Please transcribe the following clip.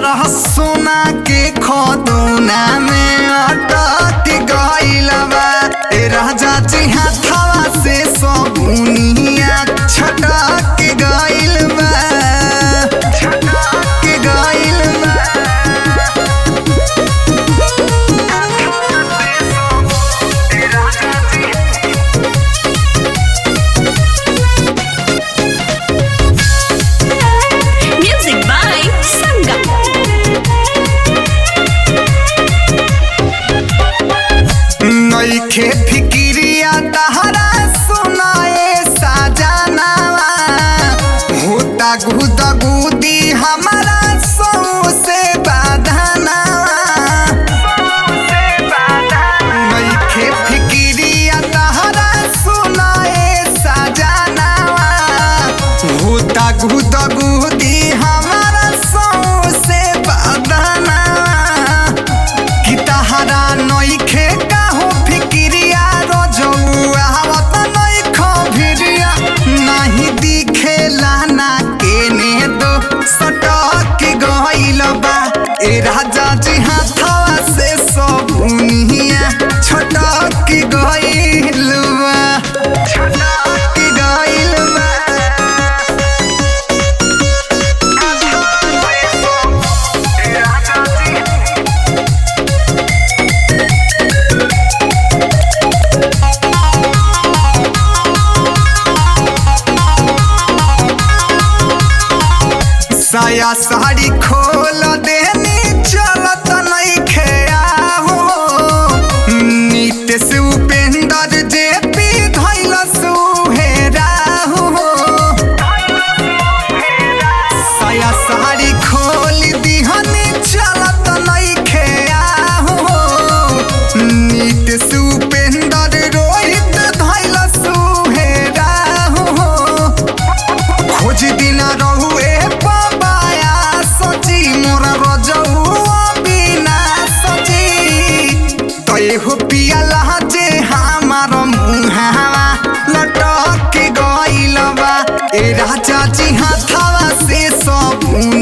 तहरा सोना के खदौना में अटक गइल बा ए राजा जी हाथवा से सबुनिया छटक गइल बा छटक गइल बा Music by Sangam. नइखे फिकिरिया तहरा सुनाए साजनावा होता गुदा गुदी हमारा सौ से बाधनावा नइखे फिकिरिया तहरा सुनाए साजनावा होता गुदा गुदी हमारा सौ से बाधनावा कि तहरा नइखे काहो फिकिरिया रोजौआ आवत नइखो भिरिया नाही दिखेला ना केने दो सटक गइल बा ए राजा जी हाथवा से सबुनिया छटक गइल बा छटक गइल बा साया साड़ी खोल देनी चलत नइखे आहो नीतीश उपेंद्र जे पी धैल सुहेरा हो साया साड़ी खोल दिहनी चलत नइखे आहो नीतीश उपेंद्र रोहित धैल सुहेरा हो खोज दिन रहुए पबाया सची मोर रजौआ बिना सची तय हो पियाला जे हमार मुहावा लटक गइल बा ए राजा जी हाथवा से सब